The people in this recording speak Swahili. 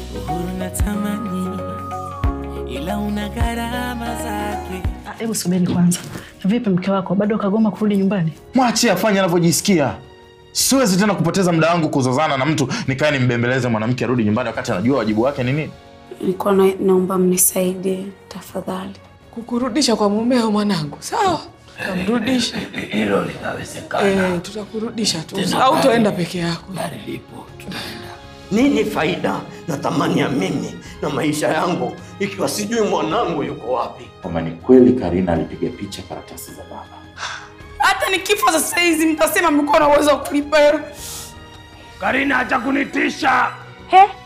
Uhuru natamani, ila una gharama zake. Ah, Hebu subiri kwanza. Vipi mke wako bado kagoma kurudi nyumbani? Mwachie afanye anavyojisikia. Siwezi tena kupoteza muda wangu kuzozana na mtu nikae nimbembeleze mwanamke arudi nyumbani wakati anajua wajibu wake ni nini. Nilikuwa na, naomba mnisaidie tafadhali. Kukurudisha kwa mumeo mwanangu, sawa? Tamrudisha. Hilo linawezekana. Eh, tutakurudisha tu. Au toenda peke yako. Gari lipo, tunaenda. Nini faida na thamani ya mimi na maisha yangu ikiwa sijui mwanangu yuko wapi? Kama ni kweli Karina alipiga picha karatasi za baba. Hata nikifa sasa hizi mtasema mlikuwa na uwezo wa kulipa hela. Karina, acha kunitisha. He,